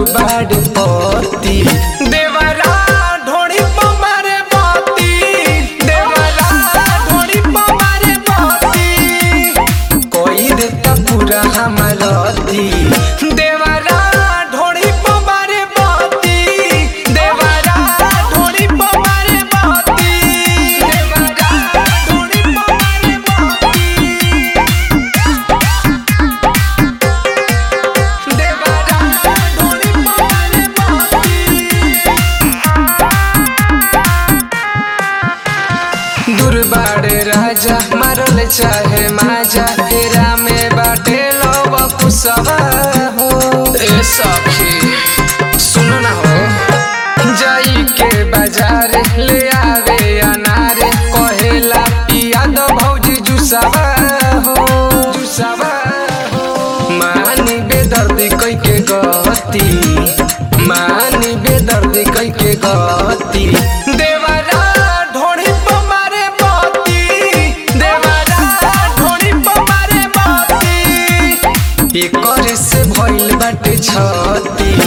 बाड़ पति देवरा ढोड़ी पमारे बाती देवरा ढोड़ी पमारे बाती कोई देता पूरा हमारती देवरा ढोड़ी पमारे बाती देवरा ढोड़ी पमारे बाती देवरा ढोड़ी पमारे बाती देवरा ढोड़ी पमारे बाती दुर्बाड़े राजा मारल चाहे माजा फेरा में बाटे लव कुसवा हो ए सखी सुन ना हो जाई के बाजार ले आवे अनार कहेला पिया दो भौजी जुसावा हो जुसावा हो मानी बेदर्दी कई के गति मानी बेदर्दी कई के गति देवरा ढोड़ी पमारे बाती देवरा ढोड़ी पमारे बाती एकर से भइल बाटे छती